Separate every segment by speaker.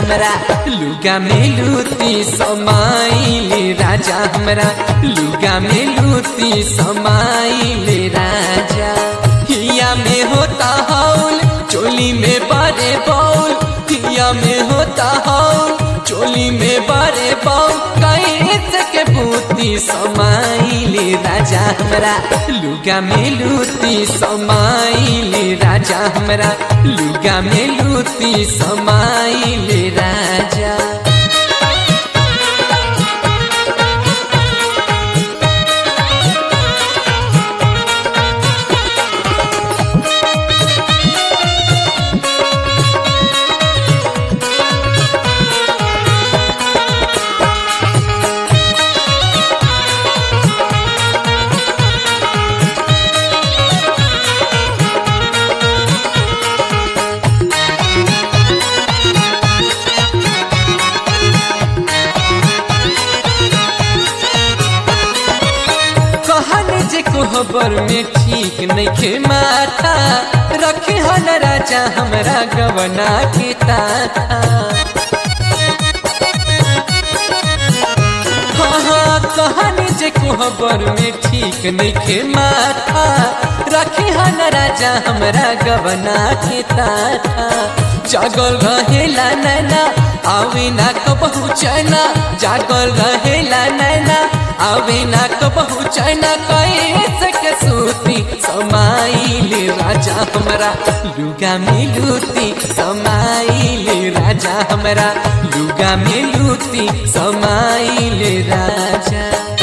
Speaker 1: हमरा लुगा में लूती समाइले राजा हमरा लुगा में लूती समाइले राजा हिया में होता हौल चोली में बारे बौल हिया में होता हौल चोली में बारे बौल कैसे के बूती समाइले राजा हमरा लुगा में लूती समाइले राजा हमरा लुगा में लूती समाइले राजा कहन जे कोहबर में ठीक नइखे माथा रखे हन राजा हमरा गवना के ताता हाँ हाँ कहन जे कोहबर में ठीक नइखे माथा रखे हन राजा हमरा गवना के ताता जागल रहेला नैना आवे ना कबहू चैना जागल रहेला नैना आवे ना कबहू चैना कैसे के सूती समाइले राजा हमरा लुगा में लूती समाइले राजा हमरा लुगा में लूती समाइले राजा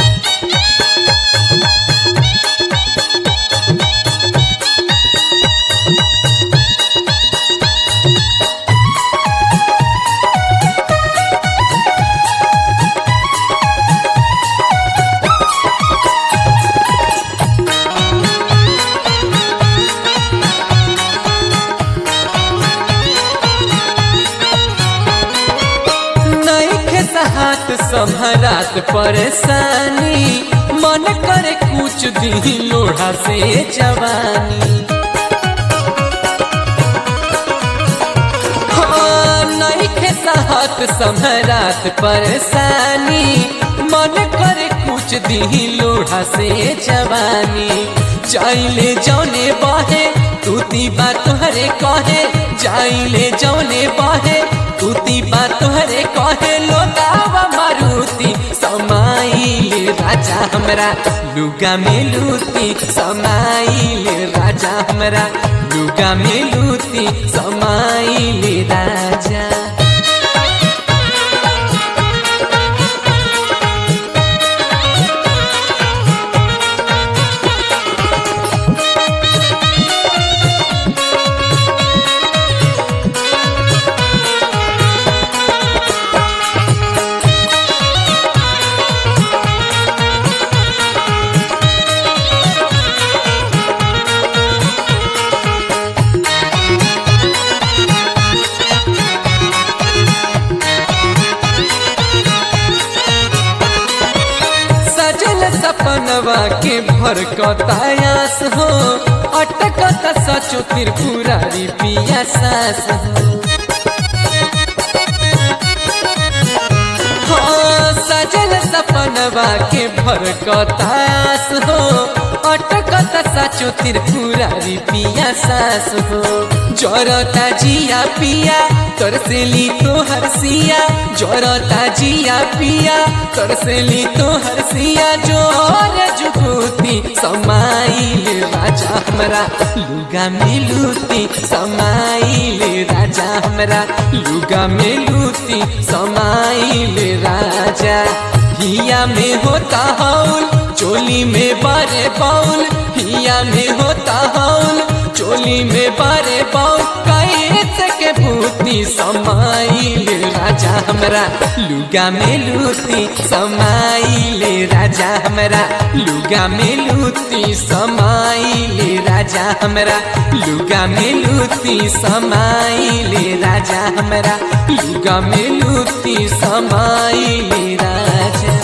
Speaker 1: नइखे सहात सम्हरात परेशानी मन करे कुछ दी लोढ़ा से जवानी हाँ, नइखे सहात सम्हरात परेशानी मन करे कुछ दी लोढ़ा से जवानी चाइले जौने बहे तूती बात तोहरे कहे जाइले जौने बहे तूती बात तोहरे कहे लोगावा मारुति समाइले राजा हमरा लुगा में लूती समाइले राजा हमरा लुगा में लूती समाइले राजा सजल सपनवा के भर कतायास हो अटकत सचो त्रिपुरारी पिया सास हो हाँ, सजल सपनवा के भर कतायास हो अटकत सचो त्रिपुरारी पिया सास हो जरता जिया पिया तोर से ली तो हरसिया जरता जिया पिया तोर से ली तो हरसिया जोर जुगूती समाइले राजा हमरा लुगा में लूती समाइले राजा हमरा लुगा में लूती समाइले राजा हिया में होता हौल चोली में बारे बाउल हिया में होता हौल चोली में बारे बाउल कैसे के भूती समाइले राजा हमरा लुगा में लूती समाइले राजा हमरा लुगा में लूती समाइले राजा हमरा लुगा में लूती समाइले राजा हमरा लुगा में लूती समाइले राजा